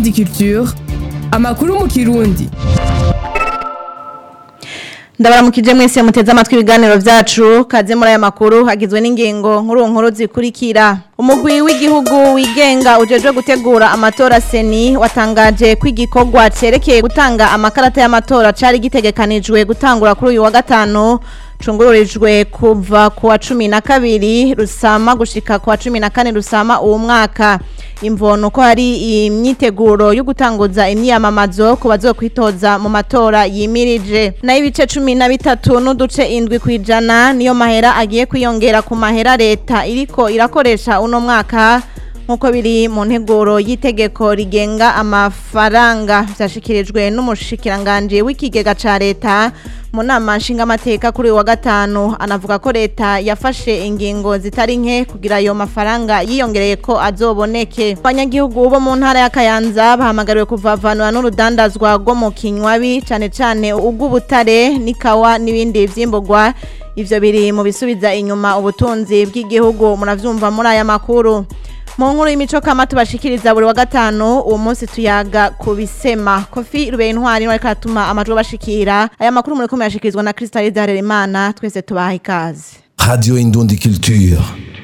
Indundi Culture amakuru mu kirundi ndabaramukije mwese muteze amatwi ibiganiro vyacu kaze muri aya makuru hagizwe n'ingingo nkuru nkuru zikurikira umugwi w'igihugu wigenga ujejwe gutegura amatora seni watangaje ko igikorwa cerekeye gutanga amakarata y'amatora cari gitegekanijwe gutangura kuri uyu wa gatanu cungururijwe kuva ku wa cumi na kabiri rusama gushika ku wa cumi na kane rusama uwo mwaka imvono ko hari imyiteguro yo gutanguza imyiyamamazo ku bazokwitoza mu matora yimirije nayo ibice cumi na bitatu n'uduce indwi kw'ijana niyo mahera agiye kwiyongera ku mahera leta iriko irakoresha uno mwaka nk'uko biri mu nteguro y'itegeko rigenga amafaranga vyashikirijwe n'umushikiranganji w'ikigega ca leta mu nama nshingamateka kuri uyu wa gatanu anavuga ko leta yafashe ingingo zitari nke kugira ayo mafaranga yiyongereye ko azoboneke abanyagihugu bo mu ntara ya kayanza bahamagariwe kuvavanura n'urudandazwa rwo mu kinywabi cane cane ubw'ubutare n'ikawa n'ibindi vyimburwa ivyo biri mu bisubiza inyuma ubutunzi bw'igihugu muravyumva muri aya makuru mu nkuru y'imico kama tubashikiriza buri wa gatanu uwo munsi tuyaga ku bisema kofi rubeye intwari ariko aratuma amajwi bashikira aya makuru muri kumwe yashikirizwa na Crystal Harerimana twese tubaha ikaze Radio Indundi Culture.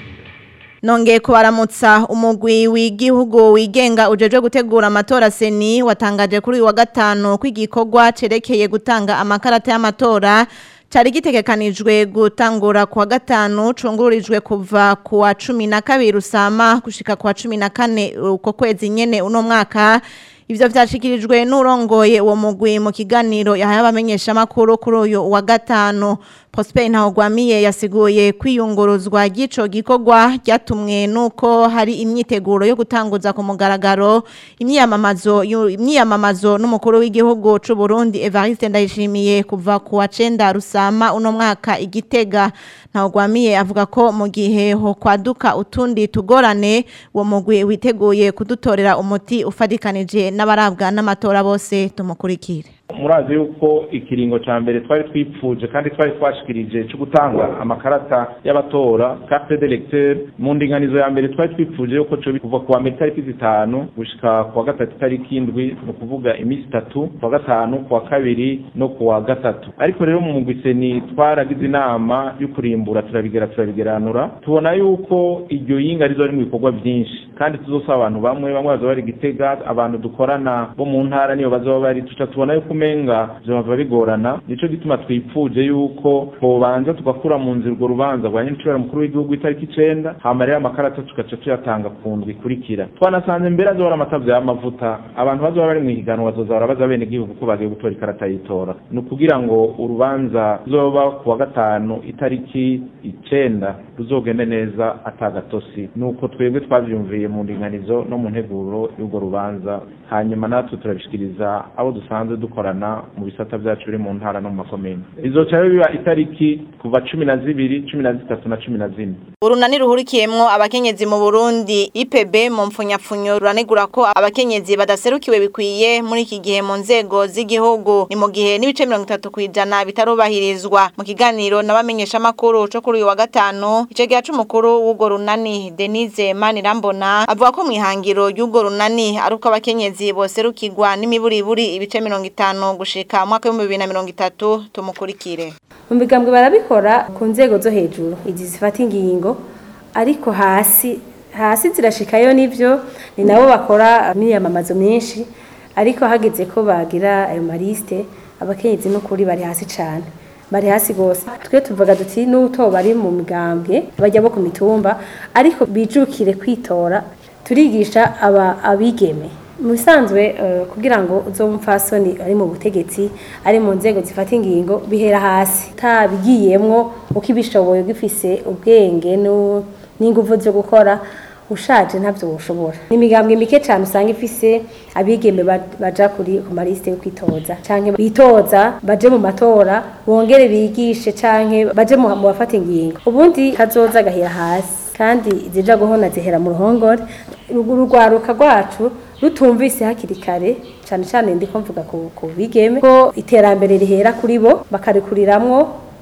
Nongeye kubaramutsa umugwi w'igihugu wigenga ujejwe gutegura amatora seni watangaje kuri uyu wa gatanu ko igikorwa cerekeye gutanga amakarata y'amatora cari gitegekanijwe gutangura kuwa gatanu cungururijwe kuva kuwa cumi na kabiri rusama gushika kuwa cumi na kane uko kwezi nyene uno mwaka ivyo vyashikirijwe n'urongoye uwo mugwi mu kiganiro yahaye abamenyesha makuru kuri uyu wa gatanu Prosper Ntawugwamiye yasiguye kwiyunguruzwa ry'ico gikorwa ryatumwe nuko hari imyiteguro yo gutanguza ku mugaragaro imyiyamamazo imyiyamamazo n'umukuru w'igihugu c'u Burundi Evariste Ndayishimiye kuva ku wa 9 rusama uno mwaka igitega Ntawugwamiye avuga ko mu gihe ho kwaduka utundi tugorane uwo mugwi witeguye kudutorera umuti ufadikanije n'abarabwa n'amatora bose tumukurikire murazi yuko ikiringo ca mbere twari twipfuje kandi twari twashikirije cyo gutanga amakarata y'abatora carte d'électeur mu ndinganizo ya mbere twari twipfuje yuko cyo kuva kuwa mbere tariki zitanu gushika kuwa gatatu tariki indwi ni ukuvuga iminsi itatu kuwa gatanu kuwa kabiri no kuwa gatatu ariko rero mu mugwiseni twaragize inama yo kurimbura turabigera turabigeranura tubona yuko iryo yinga rizo mu bikorwa byinshi kandi tuzosaba abantu bamwe bamwe bazoba bari gitega abantu dukorana bo mu ntara niyo bazoba bari tuca tubona yuko umenga vyoba bigorana nico gituma twipfuje yuko twobanza tugakura mu nzira urwo rubanza rwa nyincubera mukuru w'igihugu itariki icenda hama rero amakarata tugaca tuyatanga ku ndwi ikurikira twanasanze mbere azoba ari amatavyo y'amavuta abantu bazoba bari mw'ihiganwa bazoza barabaza bene gihugu ko bagiye gutora ikarata y'itora ni ukugira ngo urubanza ruzoba ku wa gatanu itariki icenda ruzogende neza atagatosi nuko twebwe twavyumviye mu ndinganizo no mu nteguro y'urwo rubanza hanyuma natwe turabishikiriza abo dusanzwe dukorana mu bisata vyacu biri mu ntara no mu makomine bizoca biba itariki kuva cumi na zibiri cumi na zitatu na cumi na zine urunani ruhurikiyemwo abakenyezi mu Burundi IPB mu mpfunyapfunyo ruranegura ko abakenyezi badaserukiwe bikwiye muri iki gihe mu nzego z'igihugu ni mu gihe n'ibice mirongo itatu kw'ijana bitarubahirizwa mu kiganiro n'abamenyesha makuru co kuri uyu wa gatanu ico gihe c'umukuru w'urwo runani Denise Manirambona avuga ko mwihangiro y'urwo runani ari uko abakenyezi boserukirwa n'imiburiburi ibice mirongo itanu gushika mwaka w'ibihumbi bibiri na mirongo itatu tumukurikire mu migambwe barabikora ku nzego zo hejuru izi zifata ingingo ariko hasi hasi zirashikayo nivyo ni nabo bakora imyiyamamazo myinshi ariko hageze ko bagira ayo maliste abakenyezi n'ukuri bari hasi cane bari hasi gose twe tuvuga duti n'uto bari mu migambwe bajya bo ku mitumba ariko bijukire kwitora turigisha aba abigeme mu bisanzwe kugira ngo uzobe umupfasoni ari mu butegetsi ari mu nzego zifata ingingo bihera hasi utabigiyemwo uko ibishoboye ugifise ubwenge n'inguvu zo gukora ushaje ntabyo woshobora ni imigambwe mike cyane usanga ifise abigeme baja kuri ku malisite yo kwitoza canke bitoza baje mu matora bongere bigishe canke baje mu bafata ingingo ubundi kazoza gahera hasi kandi zija guhona zihera mu ruhongore urugwaruka rwacu rutumvise hakiri kare cyane cyane ndiko mvuga ku ku bigeme ko iterambere rihera kuri bo bakarikuriramwo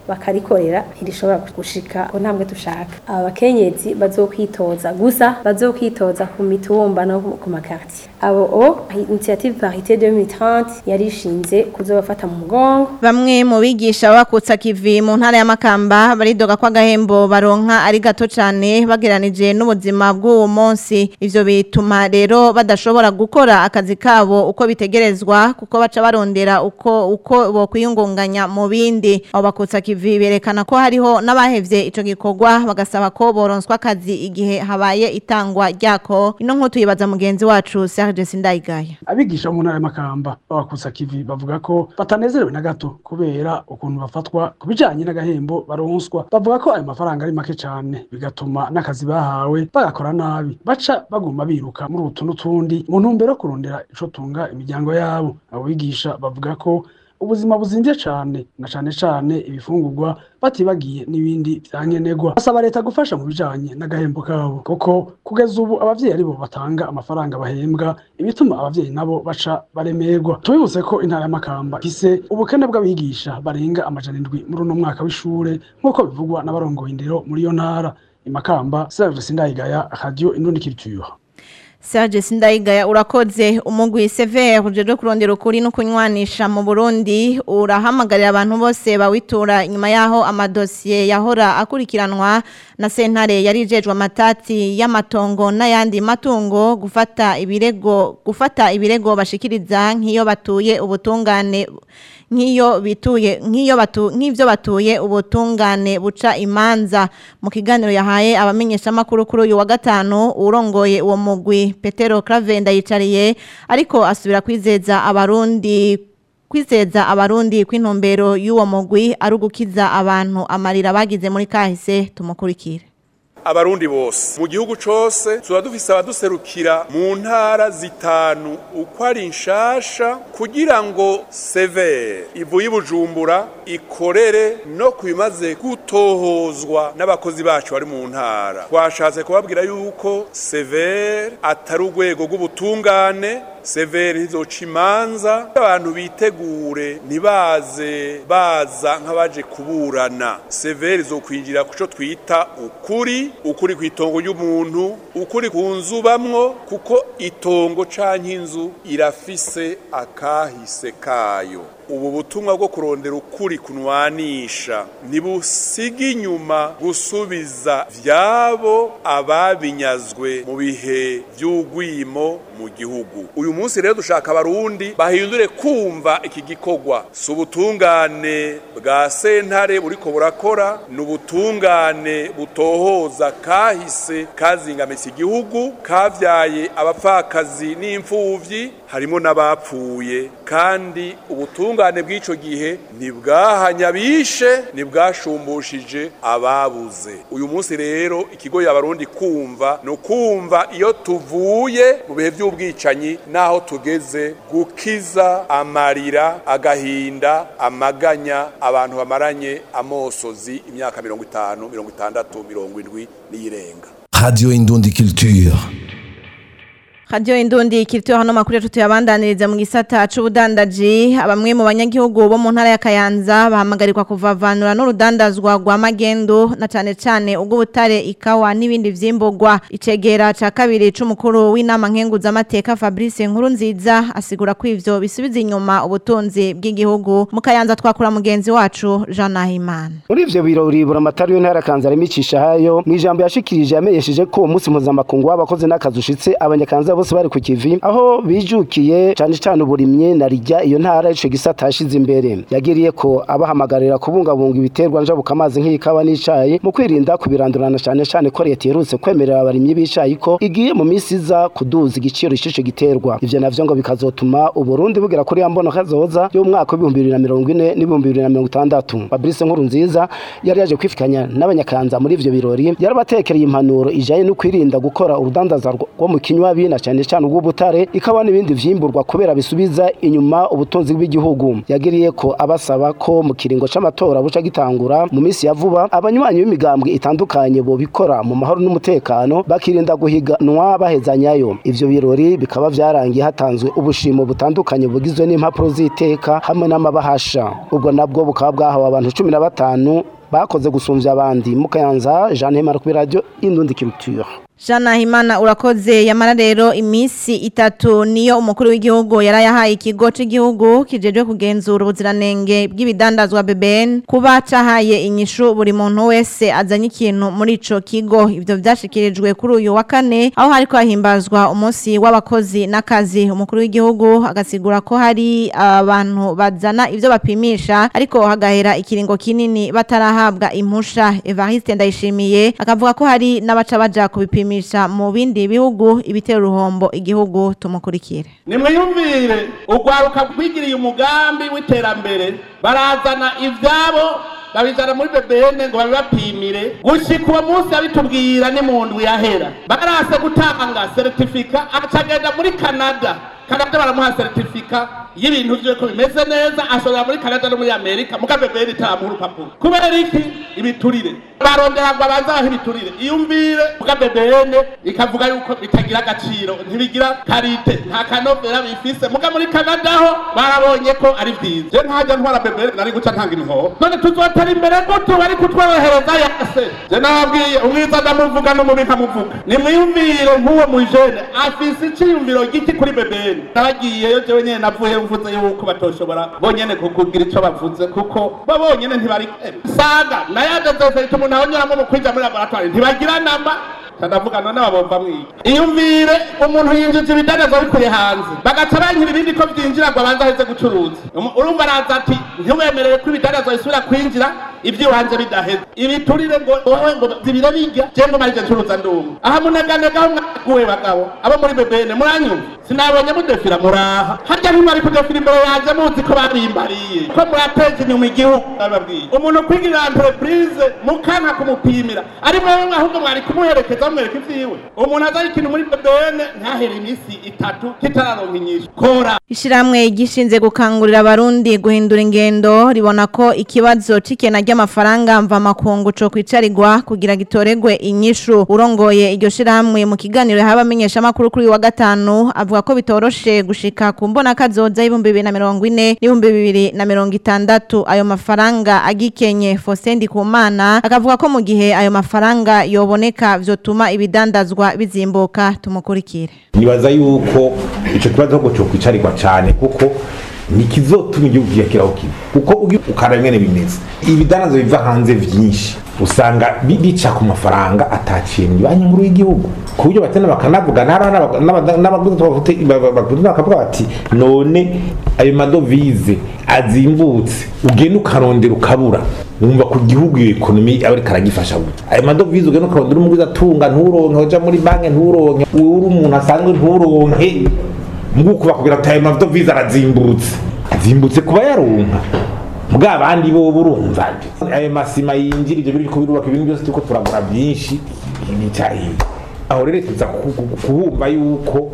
bakarikorera ntirishobora gushika ku ntambwe dushaka aba bakenyezi bazokwitoza gusa bazokwitoza ku mitumba no ku makartier abo o initiative parité 2030 yarishinze kuzobafata mu mugongo Bamwe mu bigisha bakutsa kivi mu ntara ya Makamba baridoga kwa gahembo baronka ari gato cyane bageranije n'ubuzima bw'uwo munsi ivyo bituma rero badashobora gukora akazi kabo uko bitegerezwa kuko baca barondera uko uko bokwiyungunganya mu bindi abo bakutsa kivi berekana ko hariho n'abahevye ico gikorwa bagasaba ko boronswa akazi igihe habaye itangwa ryako ino nkutu yibaza mugenzi wacu Serge Sindayigaya abigisha mu ntara y'amakamba babakutsa kivi bavuga ko batanezerewe na gato kubera ukuntu bafatwa ku bijanye n'agahembo baronswa bavuga ko ayo mafaranga ari make cane bigatuma n'akazi bahawe bagakora nabi baca baguma biruka muri utu n'utundi mu ntumbero yo kurondera ico tunga imiryango yabo abo bigisha bavuga ko ubuzima buzimvye cane na cane cane ibifungurwa batibagiye n'ibindi vyankenerwa basaba leta gufasha mu bijanye n'agahembo kabo kuko kugeza ubu abavyeyi aribo batanga amafaranga bahembwa ibituma abavyeyi nabo baca baremerwa tubibutse ko intara y'amakamba ifise ubukene bw'abigisha barenga amajana indwi muri uno mwaka w'ishure nk'uko bivugwa n'abarongoye indero muri iyo ntara imakamba Serge Sindayigaya Radio Indundi Culture Serge Sindayigaya urakoze umugwi severe ujejwe kurondera ukuri no kunywanisha mu Burundi urahamagarira abantu bose bawitura inyuma yaho amadosiye yahora akurikiranwa na sentare yarijejwe amatati y'amatongo n'ayandi matungo gufata ibirego gufata ibirego bashikiriza nk'iyo batuye ubutungane nk'iyo bituye nk'iyo batu nk'ivyo batuye ubutungane buca imanza mu kiganiro yahaye abamenyesha makuru kuri uyu wa gatanu urongoye uwo mugwi Petero Cravenda yicariye ariko asubira kwizeza abarundi kwizeza abarundi kw'intumbero y'uwo mugwi ari ugukiza abantu amarira bagize muri kahise tumukurikire abarundi bose mu gihugu cose tuba dufise abaduserukira mu ntara zitanu uko ari nshasha kugira ngo severe ivuye ibujumbura ikorere no ku bimaze gutohozwa n'abakozi bacu bari mu ntara twashatse kubabwira yuko severe atari urwego rw'ubutungane severi izoca imanza abantu bitegure ntibaze baza nk'abaje kuburana severi izokwinjira ku cyo twita ukuri ukuri ku itongo ry'umuntu ukuri ku nzu bamwo kuko itongo canke inzu irafise akahise kayo ubu butumwa bwo kurondera ukuri kunwanisha ntibusiga inyuma gusubiza vyabo ababinyazwe mu bihe vy'ugwimo mu gihugu uyu munsi rero dushaka abarundi bahindure kumva iki gikorwa si ubutungane bwa sentare buriko burakora ni ubutungane butohoza kahise kazingamitse igihugu kavyaye abapfakazi n'imfuvyi harimo n'abapfuye kandi ubutungane bw'ico gihe ntibwahanya bishe ntibwashumbushije ababuze uyu munsi rero ikigo y'abarundi kumva ni ukumva iyo tuvuye mu bihe by'ubwicanyi n'aho tugeze gukiza amarira agahinda amaganya abantu bamaranye amosozi imyaka mirongo itanu mirongo itandatu mirongo indwi n'iyirenga Radio Indundi Culture. Radio Indundi kirituye hano makuru yacu tuyabandaniriza mu gisata c'ubudandaji abamwe mu banyagihugu bo mu ntara ya Kayanza bahamagarirwa kuvavanura n'urudandazwa rwa magendo na cane cane ubwo butare ikawa n'ibindi vyimburwa icegera ca kabiri c'umukuru w'inama nkenguza amateka Fabrice Nkuru nziza asigura ko ivyo bisubiza inyuma ubutunzi bw'igihugu mu Kayanza twakura mugenzi wacu Jean Nahimana muri ivyo birori buramatari w'intara kanza rimicisha hayo mu ijambo yashikirije yamenyesheje ko uwo munsi mpuzamakungu w'abakozi n'akazi ushitse abanyakanza bose bari ku kivi aho bijukiye cane cane uburimye na rijya iyo ntara ico gisata yashize imbere yagiriye ko abahamagarira kubungabunga ibiterwa njabuka amazi nk'ikawa n'icayi mu kwirinda kubirandurana cane cane ko leta iherutse kwemerera abarimyi b'icayi ko igiye mu misi iza kuduza igiciro c'ico giterwa ivyo navyo ngo bikazotuma uburundi bugera kuri ya mbono kazoza y'umwaka w'ibihumbi bibiri na mirongo ine n'ibihumbi bibiri na mirongo itandatu fabrice nkuru nziza yari yaje kwifikanya n'abanyakanza muri ivyo birori yarabatekereye impanuro ijanye no kwirinda gukora urudandaza rwo mu kinywabi na cyane cyane ubw'ubutare ikaba n'ibindi vyimburwa kubera bisubiza inyuma ubutunzi bw'igihugu yagiriye ko abasaba ko mu kiringo c'amatora buca gitangura mu minsi ya vuba abanywanyi b'imigambwe itandukanye bo bikora mu mahoro n'umutekano bakirinda guhiganwa bahezanyayo ivyo birori bikaba vyarangiye hatanzwe ubushimo butandukanye bugizwe n'impapuro z'iteka hamwe n'amabahasha ubwo nabwo bukaba bwahawe abantu cumi na batanu bakoze gusumvya abandi mukayanza Jean Hemara kuri radio Indundi Culture Jana Himana urakoze yamara rero imisi itatu niyo umukuru w'igihugu yarayahaye ikigo cy'igihugu kijejwe kugenzura ubuziranenge bw'ibidandazwa BBN kuba cahaye inyishu buri muntu wese azanye ikintu muri ico kigo ivyo vyashikirijwe kuri uyu wa kane aho hariko hahimbazwa umunsi w'abakozi n'akazi umukuru w'igihugu agasigura ko hari abantu bazana ivyo bapimisha ariko hagahera ikiringo kinini batarahabwa impusha Evariste Ndayishimiye akavuga ko hari n'abaca baja kubipima kwipimisha mu bindi bihugu ibitera uruhombo igihugu tumukurikire nimwiyumvire urwaruka rwigiriye umugambi w'iterambere barazana ivyabo babizana muri bebene ngo babibapimire gushika uwo munsi abitubwira ni mu ndwi yahera barase gutanga seritifika acagenda muri kanada kanada baramuha seritifika y'ibintu vyiwe ko bimeze neza ashobora muri kanada no muri amerika muga bebene itamuha urupapuro kubera iki ibiturire barondera ngo abanze abaha ibiturire iyumvire muga bebene ikavuga yuko bitagira agaciro ntibigira karite nta kanovera bifise muga muri kanada ho barabonye ko ari vyiza je ntajya ntwara bebene nari guca ntanga imihoho none tuzotera imbere gute bari kutworohereza yase je nababwiye umwiza ndamuvuga n'umubi nkamuvuga nimwiyumvire nk'uwo mujene afise iciyumviro giti kuri bebene nabagiyeyo jewe nyene navuye mvuze yuko batoshobora bonyene kukugira ico bavuze kuko bo bonyene ntibari saga nayaje zose ituma umuntu ahonyoramo mu kwinjira muri laboratoire ntibagira namba ndavuga none babomba mwiga iyumvire umuntu yinjije ibidandazwa bikuye hanze bagaca bankira ibindi ko vyinjira ngo abanze aheze gucuruza urumva araza ati ntiwemerewe ko ibidandazwa bisubira kwinjira ivy'iwanje bidaheze ibiturire ngo wowe ngo zibire bijya je ngo marije ncuruza ndumwe aha muneganega mwaguwe bagabo abo muri bebene muranyumva sinabonye mudefira muraha harya ntimwari kudefira imbere yanje muzi ko babimbariye ko murateza inyuma igihugu bababwiye umuntu kwigirira entreprise mukanka kumupimira ari mwewe ahubwo mwari kumuherekeza bamwereka ivyiwe umuntu azari ikintu muri bebene ntahere imisi itatu kitararonka inyishu kora Ishiramwe gishinze gukangurira abarundi guhindura ingendo ribona ko ikibazo cikena ry'amafaranga mva makungu co kwicarirwa kugira gitoregwe inyishu urongoye iryo shiramwe mu kiganiro haba amenyesha makuru kuri wa gatanu avuga ko bitoroshe gushika ku mbona kazoza y'ibihumbi bibiri na mirongo ine n'ibihumbi bibiri na mirongo itandatu ayo mafaranga agikenye Fosendi Kumana akavuga ko mu gihe ayo mafaranga yoboneka vyotuma ibidandazwa bizimbuka tumukurikire nibaza yuko ico kibazo ahubwo cokwicarirwa cane kuko nikizotuma igihugu kiyakiraho kibi kuko ukaraba ingene bimeze ibidandazo biva hanze vyinshi usanga bica ku mafaranga ataciye mu banki nkuru y'igihugu ku buryo batenda bakanavugana n'abaguzi bakavuga bati none ayo madovize azimbutse ugenda ukarondera ukabura wumva ku gihugu iyo ekonomi aba ariko aragifasha gute ayo madovize ugenda ukarondera umugwiza atunga nturonke uja muri banki nturonke uri umuntu asanzwe nturonke muguku bakubwira ati ayo madovize arazimbutse azimbutse kuba yaronka mbwa abandi bo burumva ayo masima yinjira ibyo biriko birubaka ibintu byose turiko turagura byinshi nicyahiye aho rero tuza kuhumva yuko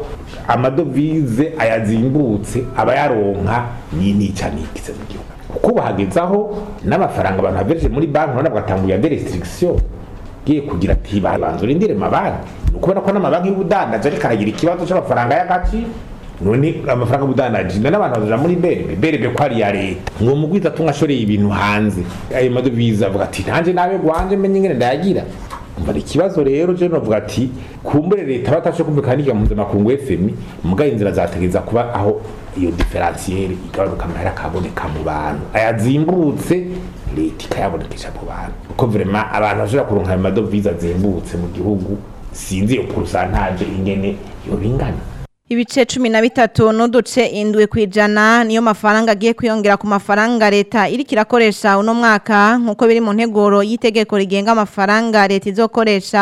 amadovize ayazimbutse aba yaronka nica nikize mu gihugu kuko bahagezaho n'amafaranga abantu havereje muri banki urabona bagatanguye ade restriction giye kugira ati banza urindire mabanki ni ukubera ko n'amabanki y'ubudandaje ariko aragira ikibazo c'amafaranga y'agaciro none amafaranga y'ubudandaji none abantu bazaja muri berebe berebe ko ari iya leta ngo mugwiza atunga ashoreye ibintu hanze ayo madovize avuga ati nanje nawe gwanje menye ingene ndayagira umva ikibazo rero je novuga ati kumbure leta batashe kumvikana n'igihe mpuzamakungu fmi mugaye inzira zategeza kuba aho iyo diferansiyeri igabanuka amahera akaboneka mu bantu ayazimbutse leta ikayabonekesha mu bantu kuko vrema abantu bashobora kuronka ayo madovize azimbutse mu gihugu sinzi iyo porusantaje ingene yobingana Ibice cumi na bitatu n'uduce indwi kwijana niyo mafaranga agiye kwiyongera ku mafaranga leta iriko irakoresha uno mwaka nkuko biri mu nteguro y'itegeko rigenga amafaranga leta izokoresha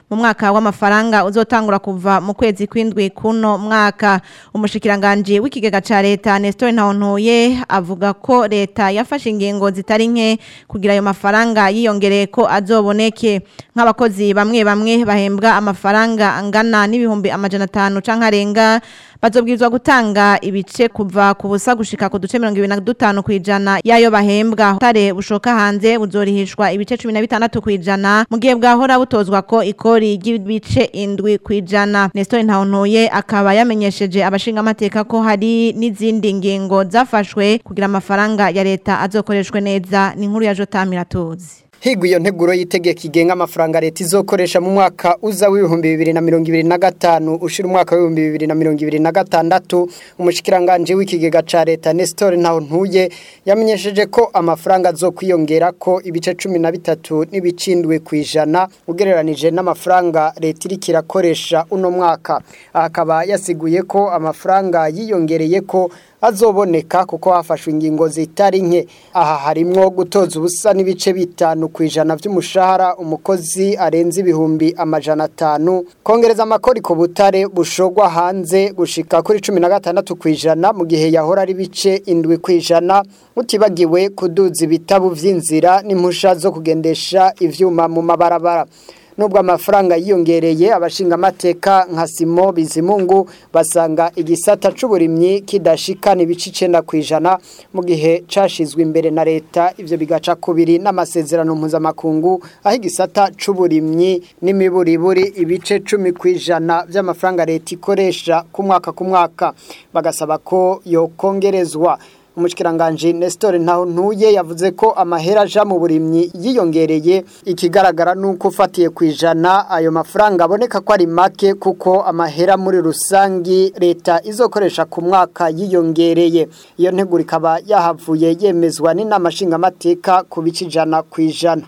mu mwaka w'amafaranga uzotangura kuva mu kwezi kw'indwi kuno mwaka umushikiranganje w'ikigega ca leta Nestor Ntawontuye avuga ko leta yafashe ingingo zitari nke kugira ayo mafaranga yiyongereye ko azoboneke nk'abakozi bamwe bamwe bahembwa amafaranga angana n'ibihumbi amajana atanu canke arenga bazobwirizwa gutanga ibice kuva ku busa gushika ku duce mirongo ibiri na dutanu kw'ijana y'ayo bahembwa tare bushoka hanze buzorihishwa ibice cumi na bitandatu kw'ijana mu gihe bwahora butozwa ko ikori ry'ibice indwi kw'ijana Nestor Ntawontuye akaba yamenyesheje abashingamateka ko hari n'izindi ngingo zafashwe kugira amafaranga ya leta azokoreshwe neza ni inkuru ya Jotamira tuzi Higwa iyo nteguro y'itegeko igenga amafaranga leta izokoresha mu mwaka uza w'ibihumbi bibiri na mirongo ibiri na gatanu ushira umwaka w'ibihumbi bibiri na mirongo ibiri na gatandatu umushikiranganje w'ikigega ca leta Nestor Ntawontuye yamenyesheje ko amafaranga azokwiyongera ko ibice cumi na bitatu n'ibicindwe kw'ijana ugereranije n'amafaranga leta iriko irakoresha uno mwaka akaba yasiguye ko amafaranga yiyongereye ko azoboneka kuko hafashwe ingingo zitari nke aha harimwo gutoza ubusa n'ibice bitanu ku ijana by'umushahara umukozi arenze ibihumbi amajana atanu kongereza amakori ku butare bushogwa hanze gushika kuri cumi na gatandatu ku ijana mu gihe yahora ari bice indwi ku ijana utibagiwe kuduza ibitabu vy'inzira n'impusha zo kugendesha ivyuma mu mabarabara nubwo amafaranga yiyongereye abashingamateka nka Simo Bizimungu basanga igisata c'uburimyi kidashikana ibice icenda kw'ijana mu gihe cashizwe imbere na leta ivyo bigaca kubiri n'amasezerano mpuzamakungu aho igisata c'uburimyi n'imiburiburi ibice cumi kw'ijana vy'amafaranga leta ikoresha ku mwaka ku mwaka bagasaba ko yokongerezwa umushikiranganje Nestor Ntawontuye yavuze ko amahera aja mu burimyi yiyongereye ikigaragara nuko ufatiye kwijana ayo mafaranga aboneka ko ari make kuko amahera muri rusangi leta izokoresha ku mwaka yiyongereye iyo nteguro ikaba yahavuye yemezwa n'inama nshingamateka ku bice ijana kwijana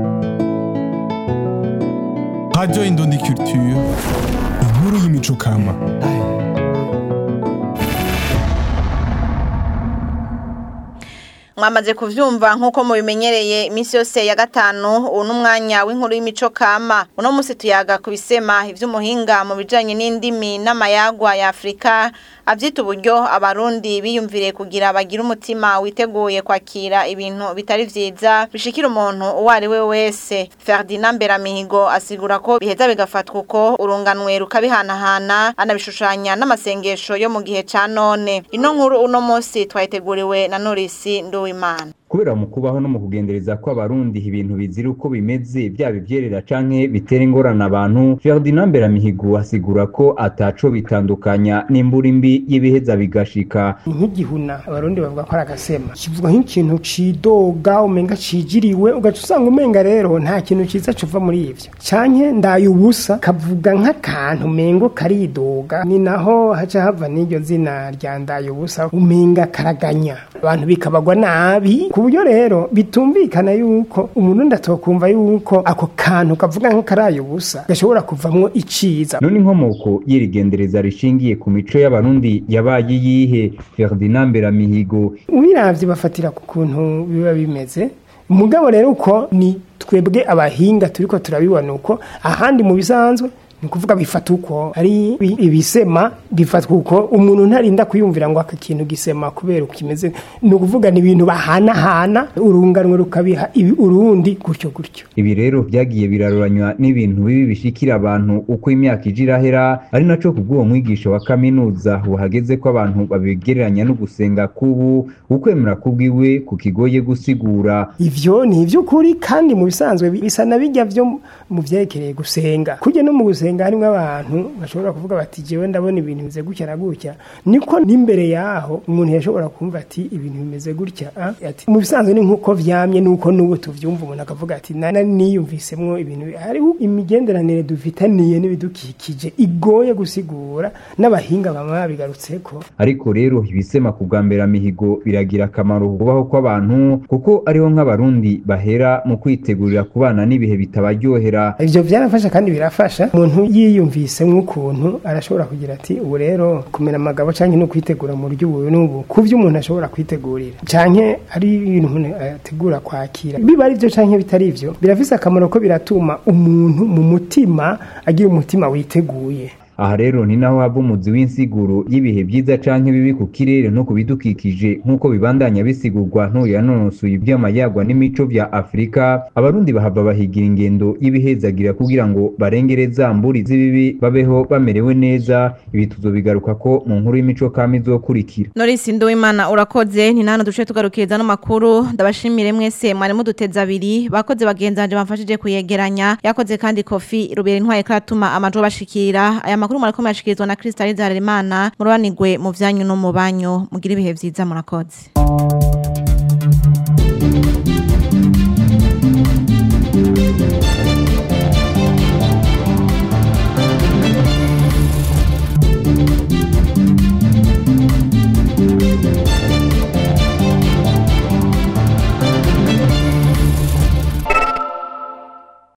Radio Indundi Culture inkuru y'imico kama mwamaze kuvyumva nkuko mubimenyereye iminsi yose ya gatanu ubu n'umwanya w'inkuru y'imico kama uno munsi tuyaga ku bisema ivy'umuhinga mu bijanye n'indimi n'amayagwa ya Afrika avyita uburyo abarundi biyumvire kugira bagire umutima witeguye kwakira ibintu bitari vyiza bishikira umuntu uwo ari we wese Ferdinand Beramihigo asigura ko biheza bigafatwa uko urunganwe rukabihanahana anabishushanya n'amasengesho yo mu gihe ca none ino nkuru uno munsi twayiteguriwe na Norisi Nduwimana kubera mu kubaho no mu kugendereza ko abarundi ibintu bizira uko bimeze byaba ivyerera canke bitera ingorane abantu Ferdinand Beramihigo asigura ko ataco bitandukanya n'imbura imbi y'ibiheza bigashika nk'igihuna abarundi bavuga ko ari agasema kivuga nk'ikintu cidoga umenga cijiriwe ugaca usanga umenga rero nta kintu ciza cuva muri ivyo canke ndaye ubusa kavuga nk'akantu umengo karidoga ni naho haca hava n'iryo zina rya ndaye ubusa umenga karaganya abantu bikabagwa nabi ku buryo rero bitumvikana yuko umuntu ndatokumva yuko ako kantu kavuga nk'akaraye ubusa gashobora kuvamwo iciza none inkomoko y'irigendereza rishingiye ku mico y'abarundi yabaye iyihe Ferdinand Beramihigo ubiravye bafatira ku kuntu biba bimeze mugabo rero uko ni twebwe abahinga turiko turabibona uko ahandi mu bisanzwe ni kuvuga bifata uko ari ibisema bifatwa uko umuntu ntarinda kwiyumvira ngo aka kintu gisema kubera ukimeze ni ukuvuga ni ibintu bahanahana urunganwe rukabiha ibi urundi gutyo gutyo ibi rero byagiye biraroranywa n'ibintu bibi bishikira abantu uko imyaka ije irahera ari naco kubw'uwo mwigisha wa kaminuza buhageze ko abantu babigereranya no gusenga kubu ukwemera kubwiwe kukigoye gusigura ivyo ni ivy'ukuri kandi mu bisanzwe bisa na bijya vyo mu vyerekeye gusenga kujya no mu gusenga harimwo abantu bashobora kuvuga bati jewe ndabona ibintu bimeze gutya na gutya niko n'imbere yaho umuntu yashobora kumva ati ibintu bimeze gutya ati mu bisanzwe ni nk'uko vyamye nuko n'ubu tuvyumva umuntu akavuga ati nana niyumvisemwo ibintu hariho imigenderanire dufitaniye n'ibidukikije igoye gusigura n'abahinga bama babigarutseko ariko rero ibisema ku bwa mbere mihigo biragira akamaro kubaho kw'abantu kuko ariho nk'abarundi bahera mu kwitegurira kubana n'ibihe bitabaryohera ivyo vyarafasha kandi birafasha umuntu umuntu yiyumvise nk'ukuntu arashobora kugira ati ubu rero kumera amagabo cyangwa no kwitegura mu buryo ubu n'ubu ku byo umuntu ashobora kwitegurira cyangwa ari ibintu umuntu ategura kwakira biba ari byo cyangwa bitari byo birafise akamaro ko biratuma umuntu mu mutima agira umutima witeguye aha rero ni naho hava umuzi w'insiguro y'ibihe byiza canke bibi ku kirere no ku bidukikije nk'uko bibandanya bisigurwa ntuyanononsoye ivy'amayagwa n'imico vya afurika abarundi bahava bahigira ingendo y'ibihezagira kugira ngo barengere za mburi z'ibibi babeho bamerewe neza ibi tuzobigaruka ko mu nkuru y'imico kama izokurikira Norisi Nduwimana urakoze ni nano duce tugarukiriza no makuru ndabashimire mwese mwari muduteza abiri bakoze bagenzanje bamfashije kuyegeranya yakoze kandi kofi rubere intwaye karatuma amajwi bashikira aya makuru murakomeye ashikirizwa na Crystal Zarerimana murobanirwe mu vyanyu no mu banyu mugira ibihe vyiza murakoze